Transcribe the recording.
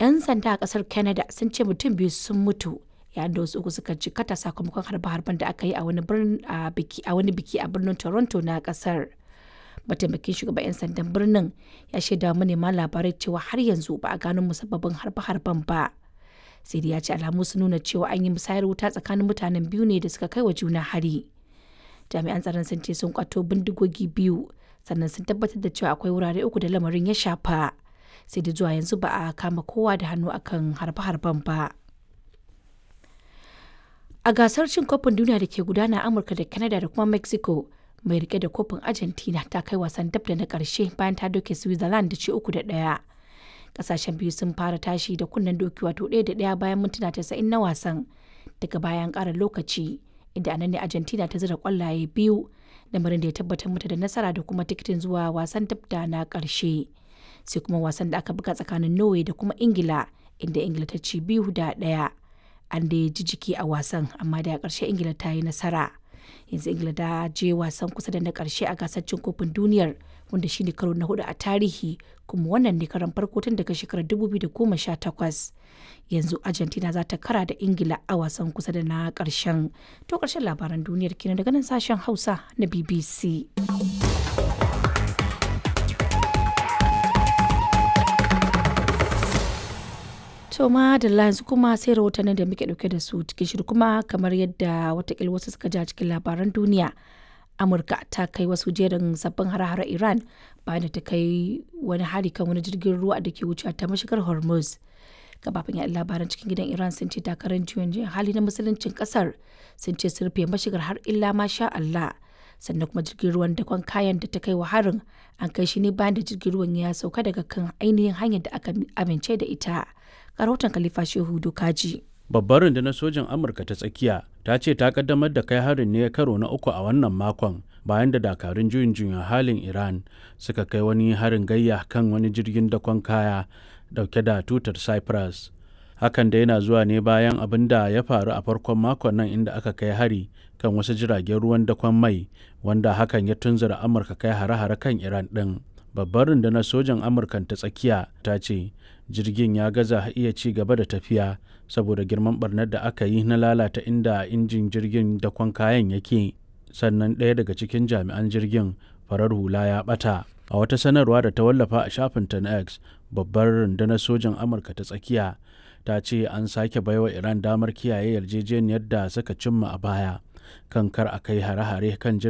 'yan sanda a kasar canada sun ce mutum biyu sun mutu yayin da wasu uku suka jikata sakamakon harbe-harben da aka yi a wani biki a birnin toronto na kasar mataimakin shugaban 'yan sandan birnin ya shaida manema labarai cewa har yanzu ba a gano musabbabin harbe-harben ba sai dai ya ce alamu sun nuna cewa an yi musayar wuta tsakanin mutanen biyu ne da suka kai wa juna hari jami'an tsaron sun ce sun kwato bindigogi biyu sannan sun tabbatar da cewa akwai wurare uku da lamarin ya shafa sai da zuwa yanzu ba a kama kowa da hannu akan harbe-harben ba a gasar cin kofin duniya da ke gudana amurka da canada da kuma mexico mai rike da kofin argentina ta kai wasan dab da na karshe bayan ta doke switzerland da ci uku da daya kasashen biyu sun fara tashi da kunnen doki wato ɗaya da ɗaya bayan mintuna tasa'in na wasan daga bayan ƙara lokaci inda anan ne argentina ta zira kwallaye biyu lamarin da ya tabbatar mata da nasara da kuma tikitin zuwa wasan dab da na ƙarshe sai kuma wasan da aka buga tsakanin norway da kuma ingila inda ingila ta ci biyu da ɗaya an da ji jiki a wasan amma da ƙarshe ingila ta yi nasara yanzu ingila ta je wasan kusa da na ƙarshe a gasar cin kofin duniyar wanda shine karo na hudu a tarihi kuma wannan ne karan farko tun daga shekarar 2018 yanzu argentina za ta kara da ingila a wasan kusa da na ƙarshen to ƙarshen labaran duniyar kenan daga nan sashen hausa na bbc To ma da yanzu kuma sai rahotannin da muke dauke da su cikin shiru kuma kamar yadda watakila wasu suka ja cikin labaran duniya. Amurka ta kai wasu jerin sabbin hare-hare Iran bayan da ta kai wani hari kan wani jirgin ruwa da ke wucewa ta mashigar Hormuz. Gabafin yaɗa labaran cikin gidan Iran sun ce takarar juyin juyin hali na musuluncin kasar sun ce sun rufe mashigar har illa masha Allah. Sannan kuma jirgin ruwan dakon kayan da ta kai wa harin an kai shi ne bayan da jirgin ruwan ya sauka daga kan ainihin hanyar da aka amince da ita. rahoton Khalifa Shehu Dokaji. Babbar rundunar sojin Amurka ta tsakiya ta ce ta kaddamar da kai harin ne karo na uku a wannan makon bayan da dakarun juyin juyin halin Iran suka kai wani harin gayya kan wani jirgin dakon kaya dauke da tutar Cyprus. Hakan da yana zuwa ne bayan abin da ya faru a farkon makon nan inda aka kai hari kan wasu jiragen ruwan dakon mai wanda hakan ya tunzura Amurka kai hare-hare kan Iran ɗin. Babbar rundunar sojan Amurkan ta tsakiya ta ce jirgin ya gaza iya ci gaba da tafiya saboda girman barnar da aka yi na lalata inda injin jirgin dakon kayan yake sannan ɗaya daga cikin jami'an jirgin farar hula ya ɓata a wata sanarwa da ta wallafa a shafin ta na x babbar rundunar sojan amurka ta tsakiya ta ce an sake baiwa iran damar kiyaye yarjejeniyar da suka cimma a baya kan kar a kai hare-hare kan